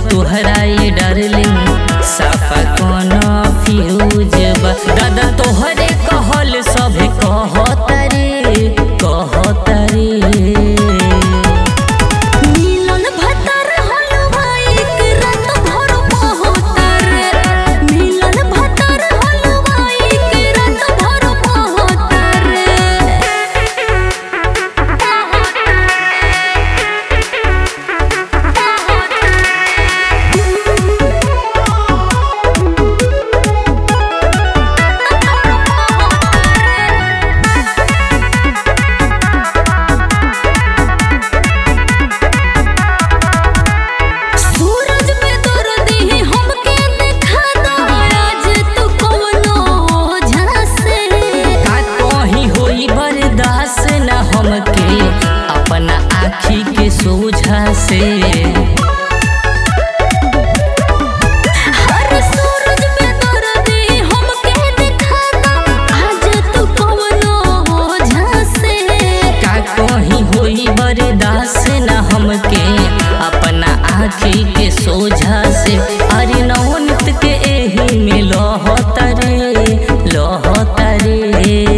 तुहरा ये डार्लिंग साफा कोनो फ्यूज बा दादा तोहरे कहल सभे कहतरे कहतरे मिलन भतर हलवाई के रात भर बहतर मिलन भतर हलवाई के रात भर बहतर सूरज पे दर्दी हमके देखा दो आज तू कवनो झांसे का कहीं होई बर्दाश्त न हमके अपना आँखी के सोझा से हर सूरज पे दर्दी हमके देखा दो आज तू कवनो झांसे का कहीं होई बर्दाश्त न हमके अपना आँखी के सोझा से अरे नवनीत के एही में लहतरे लहतरे